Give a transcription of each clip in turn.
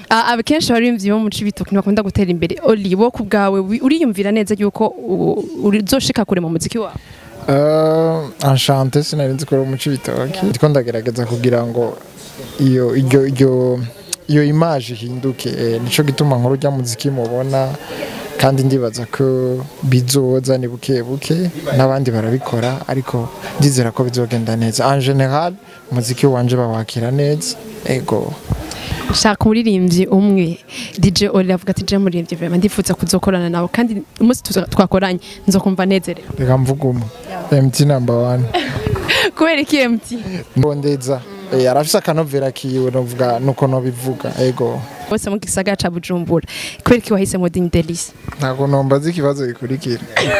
Ah, akenshi abaririmbyi bo mu cibitoki ntibakunda gutera imbere oli wo ku bwawe wi- uriyumvira neza yuko u- uzoshika kure mu muziki wawe Uh, Enchanté sinari nzi ko ari umuco ibitoki ndiko ndagerageza kugira ngo iyo iryo iryo iyo image ihinduke eh, nico gituma nkuru rya muziki mubona kandi ndibaza ko bizoza ni buke buke n'abandi barabikora ariko ndizera ko bizogenda neza en general umuziki wanje bawakira neza ego shaka umuririmbyi umwe DJ Oli avuga ati je muririmbyi vraiment ndifuza kuzokorana nawe kandi umunsi tuza- twakoranye nzokumva nezerewe reka mvuga umwe MT number one kubera iki MT ndondeza eh, arafise akanovera kiwe novuga nuko nobivuga ego bose mu gisagara ca Bujumbura kubera iki wahisemo Ding Delice ntabwo nombaza ikibazo gikurikira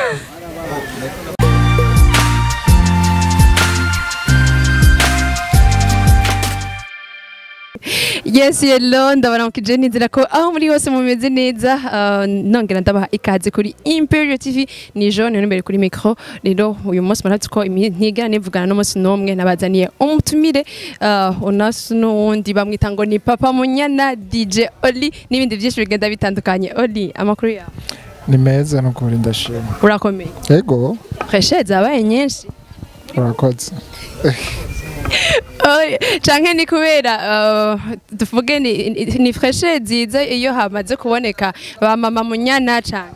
Yes hello ndabaramukije nizera ko aho muri hose mumeze neza uh, nongera ndabaha ikaze kuri Imperial TV ni Jean niyo imbere kuri micro rero uyu munsi murazi ko imi- ntigana nivugana n'umunsi n'umwe nabazaniye umutumire uh, unasu n'uwundi bamwita ngo ni Papa Munyana DJ Oli n'ibindi byinshi bigenda bitandukanye Oli amakuru yawe ni meza no kuri ndashima urakomeye ego preshe zabaye nyinshi urakoze Oye, canke ni kubera uh, tuvuge ni, ni- ni freshe nziza iyo hamaze kuboneka ba mama munyana canke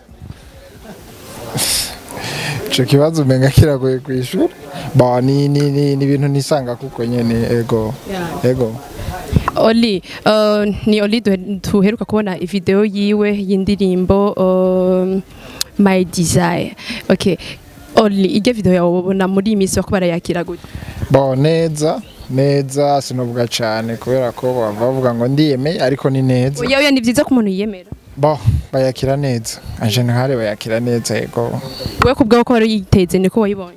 ico kibazo umenga kiragoye kwishura ba ni ni ni ni ibintu nisanga kuko nyene ego ego Oli uh, ni Oli duhe- tuheruka kubona video yiwe y'indirimbo uh, My Desire okay Oli iryo video yawe ubona muri iyi minsi bako barayakira gute ba neza neza sinovuga cane kubera ko bava bavuga ngo ndiyemeye ariko ni neza oya oya ni vyiza ko umuntu yiyemera ba bayakira neza en general bayakira neza ego wewe kubwaho ko wari yiteze niko wayibonye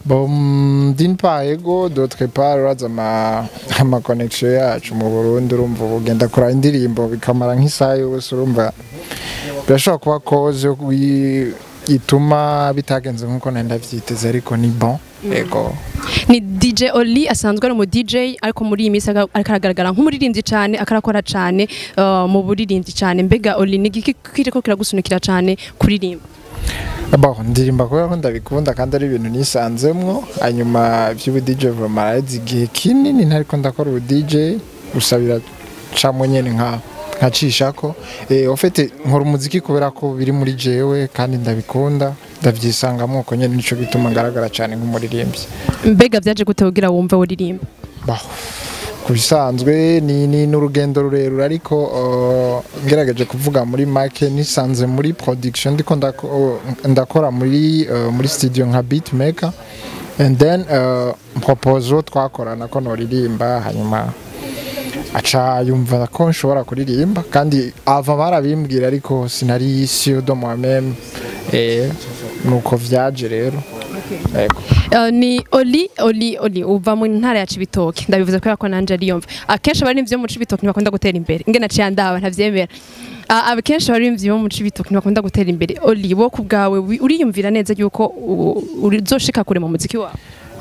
Bon, d'une part ego, d'autre part uraza ama ama connection yacu mu Burundi urumva ugenda kora indirimbo bikamara nk'isaha yose urumva birashobora kuba cause yo kwi- ituma bitagenze nk'uko nari ndavyiteze ariko ni bon ego ni DJ Oli asanzwe ari umu DJ ariko muri iyi minsi aga- ariko aragaragara nk'umuririmbyi cyane akarakora cyane uh, mu buririmbyi cyane mbega Oli ni igiki kiriko kiragusunikira cyane kuririmba bon ndirimba kubera ko ndabikunda kandi ari ibintu nisanzemwo hanyuma ivy'ubu DJ vraiment arazi igihe kinini ntariko ndakora ubu DJ gusa biracamwo nyene nka nkacishako eh en fait nkora umuziki kubera ko biri muri jewe kandi ndabikunda ndavyisangamwo uko nyene nico gituma ngaragara cyane nk'umuririmbyi mbega vyaje gute kugira wumve uririmba bah ku bisanzwe ni ni n'urugendo rurerure ariko uh, ngerageje kuvuga muri make nisanze muri production ndiko ndako- uh, ndakora muri uh, muri studio nka beatmaker and then uh, propose uwo twakorana ko noririmba hanyuma aca yumva ko nshobora kuririmba kandi ava barabimbwira ariko sinari sûr de moi-même eh, nuko vyaje rero Ego. uh, ni Oli Oli Oli uva mu ntara ya Cibitoke ndabivuze kubera ko nanje ari yumva akenshi abaririmbyi bo mu Cibitoke ntibakunda gutera imbere ingena ciye ndaba ntavyemera Uh, akenshi abaririmbyi bo mu Cibitoke ntibakunda gutera imbere Oli wo ku bwawe wi- uriyumvira neza yuko u- uzoshika kure mu muziki wawe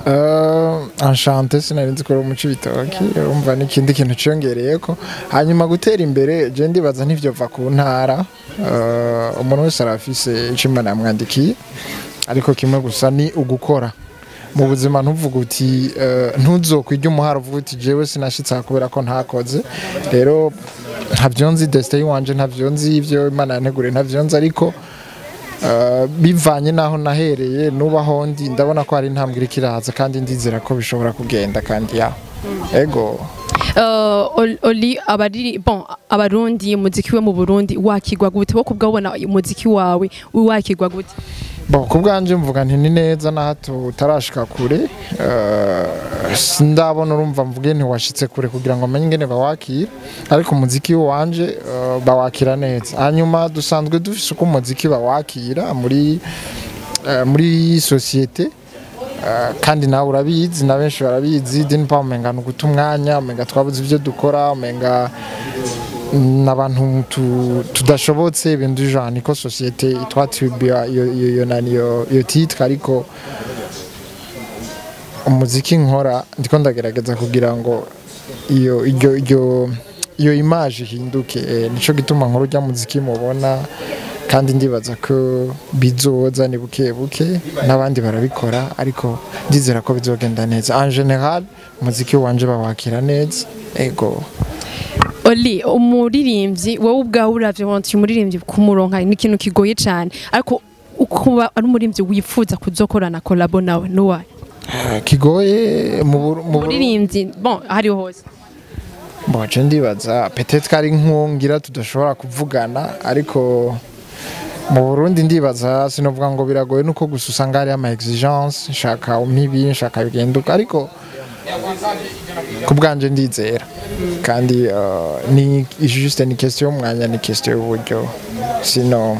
Uh, Enchanté sinari nzi ko ari umuco ibitoki urumva n'ikindi kintu ciyongereyeko hanyuma gutera imbere je ndibaza ntivyova ku ntara uh, umuntu wese arafise ico imana yamwandikiye ariko kimwe gusa ni ugukora mu buzima ntuvuga uti uh, ntuzokwirya umuhara uvuga uti jewe sinashitse aha kubera ko ntakoze rero ntavyo nzi destin wanje ntavyo nzi ivyo imana yanteguriye ntavyo nzi ariko Uh, bivanye n'aho nahereye nubaho ndi ndabona ko hari intambwe iriko iraza kandi ndizera ko bishobora kugenda kandi ya ego Uh, Ol- Oli abari bon abarundi umuziki we mu Burundi wakigwa gute wo kubwa ubona umuziki wawe wakigwa gute bon ku bwanje mvuga nti ni neza na hato utarashika kure uh, sindabona urumva mvuge ntiwashitse kure kugira ngo amenye ingene bawakira ariko umuziki wanje uh, bawakira neza hanyuma dusanzwe dufise uko umuziki bawakira muri uh, muri societe Uh, kandi nawe urabizi na benshi barabizi dini pa umenga ni uguta umwanya umenga twabuze ibyo dukora umenga n'abantu tu- tudashobotse ibintu genre niko sosiyete itwatiribiya iyo iyo iyo nani iyo iyo titre ariko umuziki nkora ndiko ndagerageza kugira ngo iyo iryo iryo iyo image ihinduke eh, nico gituma nkuru rya muziki mubona kandi ndibaza ko bizoza ni buke buke n'abandi barabikora ariko ndizera ko bizogenda neza en general umuziki wanje bawakira neza ego Oli umuririmbyi wowe ubwawe uravye wonse umuririmbyi kumuronka ni ikintu kigoye cyane ariko ukuba ari umuririmbyi wifuza kuzokorana kolabo nawe nuwaye Eh, kigoye mu Buru- mu Buru- umuririmbyi bon hariho hose Mboje ndibaza peut-être ko ari nkungira tudashobora kuvugana ariko mu Burundi ndibaza sinovuga ngo biragoye nuko gusa usanga hari ama exigence nshaka umpibi nshaka bigenduka ariko ku bwanje ndizera kandi uh, ni juste ni question y'umwanya ni question y'uburyo sino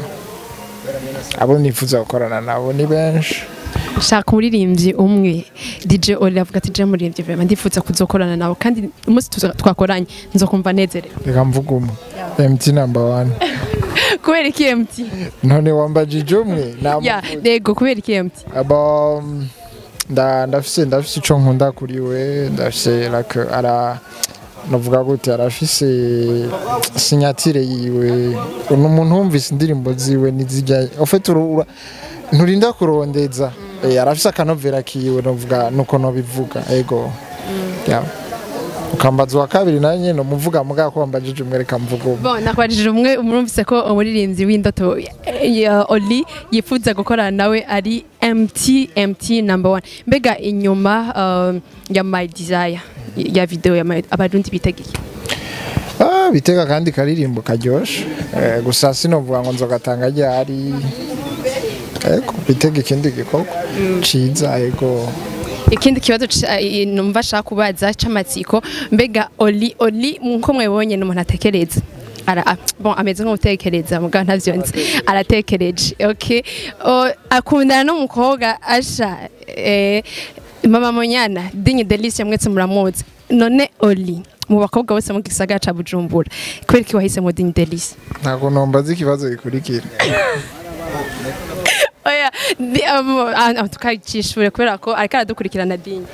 abo nifuza gukorana nabo ni benshi shaka umuririmbyi umwe DJ Oli avuga ati je muririmbyi vraiment ndifuza kuzokorana nawe kandi umunsi tuza- twakoranye nzokumva nezerewe reka mvuga umwe MT number one kubera iki MT none wambajije umwe ya namuvuze. yego kubera iki MT aba mm, nda ndafise ndafise ico nkunda kuri we ndafise like ara novuga gute arafise sinyatire yiwe ni umuntu wumvise indirimbo ziwe nizijya ufite urura nturinda kurondeza eh, arafise akanovera kiwe novuga nuko nobivuga ego yeah. ukambaza uwa kabiri nawe nyene umuvuga muga ko wambajije umwe reka mvuga umwe bon nakwajije umwe umurumvise ko umuririmbyi w'indoto eh, ya Oli yifuza gukorana nawe ari MT MT number one mbega inyuma um, ya My Desire ya video ya My- abarundi bitegeye Ah, bitega kandi karirimbo karyoshe eh, gusa sinovuga ngo nzogatanga ryari ego bitega ikindi gikorwa ciza ego ikindi kibazo ca- i- numva ashaka kubaza c'amatsiko mbega Oli Oli nko mwebonye ni umuntu atekereza ara a- bon ameze nk'umutekereza mugabo ntavyo nzi aratekereje okay O, akundana n'umukobwa asha eh, mama Monyana Dinye Delicia mwese muramuzi none Oli mu bakobwa bose mu gisagara ca Bujumbura kubera iki wahisemo Dinye Delicia ntabwo nombaza ikibazo gikurikira oya di- um, ah, ah, tukayicishura kubera ko ariko aradukurikirana Dinye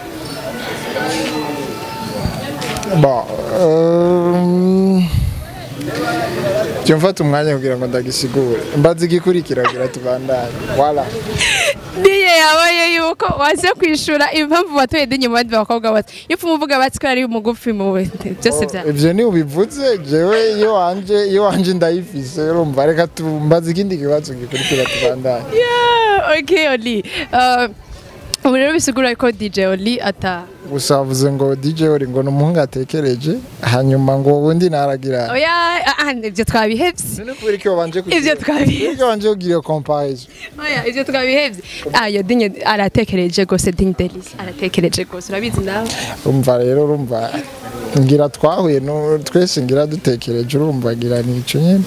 Bon, um, jya mfata umwanya kugira ngo ndagisigure mbaza igikurikira kugira tubandanye wala Diye yabaye yuko waze kwishura impamvu watoye dinye mu bandi bakobwa bose iyo upfa umuvuga bati ko ari umugufi mu byose bya ivyo ni ubivuze jewe iyo wanje iyo wanje ndayifise urumva reka tumbaza ikindi kibazo gikurikira tubandanye Yeah, okay Oli Uh, ubu rero bisigura ko DJ Oli ata gusa wavuze ngo DJ uri ngo ni umuhungu atekereje hanyuma ngo ubundi naragira oya ah, ah, ibyo twabihevye none kubera iki wabanje kugira Ivyo twabihevye. kubera iki wabanje kugira iyo comparison oya ibyo twabihevye ah yo dinye aratekereje gose dinye Delis aratekereje gose urabizi nawe urumva rero urumva ngira twahuye no twese ngira dutekereje urumva ngira ni ico nyene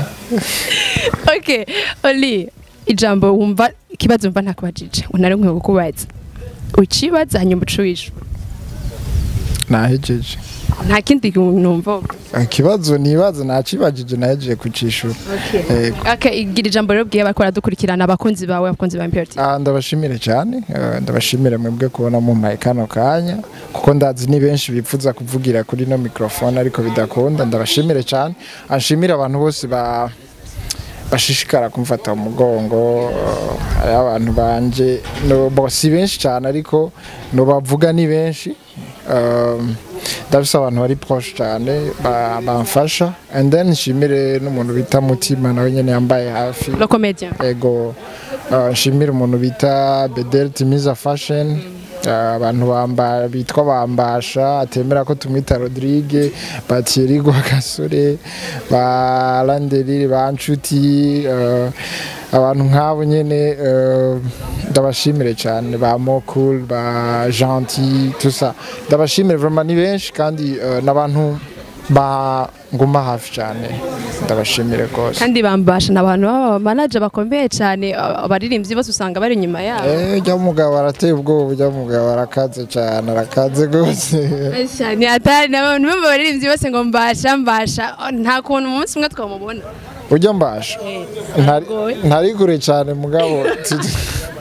okay Oli ijambo wumva ikibazo wumva ntakubajije unari nkwiye kukubaza ucibaza hanyuma ucuwisha nahejeje nta kindi numva ikibazo nibaza nakibajije nahejeje kucishura Yego. Okay, igira ijambo rero bwiye bakora dukurikirana abakunzi bawe abakunzi ba Imperial TV. Ah, ndabashimire cyane eh, ndabashimire mwebwe kubona mumpaye kano kanya kuko ndazi ni benshi bifuza kuvugira kuri no microphone ariko bidakunda ndabashimire cyane anshimire abantu bose ba bashishikara kumfata mu mugongo eh, hariho abantu banje no bo si benshi cyane ariko no bavuga ni benshi Um, ndabisa abantu bari proche cyane ba- bamfasha and then nshimire n'umuntu bita mutima nawe nyene yambaye hafi Le comédien. ego uh, nshimira umuntu bita bedel timiza fashion uh, abantu bamba bitwa bambasha atemera ko tumwita rodrigue batieri gasore ba landeri ba nshuti uh, abantu nk'abo nyene uh, ndabashimire cyane ba mokul ba gentil tout ça ndabashimire vraiment ni benshi kandi uh, n'abantu ba nguma hafi cyane ndabashimire rwose kandi bambasha n'abantu baba manager bakomeye cyane aba- abaririmbyi bose usanga bari inyuma yabo Eh, ujya mugabo arateye ubwoba ujya mugabo arakaze cyane arakaze rwose ni atari n'abantu bumva abaririmbyi bose ngo mbasha mbasha Oh, nta kuntu umunsi umwe twamubona ujya mbasha Ntari- Aragoye. ntari kure cyane mugabo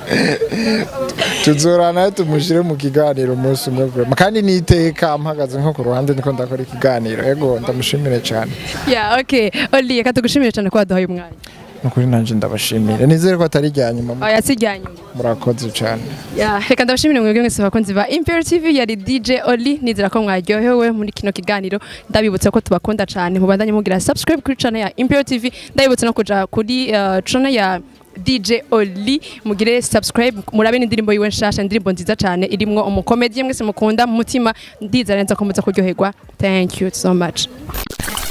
tuzorana tumushyire mu kiganiro umunsi umwe kurema kandi niteka mpagaze nko ku ruhande niko ndakora ikiganiro yego ndamushimire cyane ya okay oli reka tugushimire cyane ko waduhaye umwanya nukuri nanjye ndabashimire nizere ko atari irya nyuma oya si irya nyuma murakoze cyane ya reka ndabashimire mwebwe mwese abakunzi ba Imperial TV yari DJ Oli nizera ko mwaryohewe muri kino kiganiro ndabibutsa ko tubakunda cyane mubandanye mugira subscribe kuri channel ya Imperial TV ndabibutsa no kuja kuri uh, channel ya DJ Oli mugire subscribe murabe n'indirimbo yiwe nshasha indirimbo nziza cyane irimwo umukomedi mwese mukunda mu mutima ndizera neza ko muza kuryoherwa thank you so much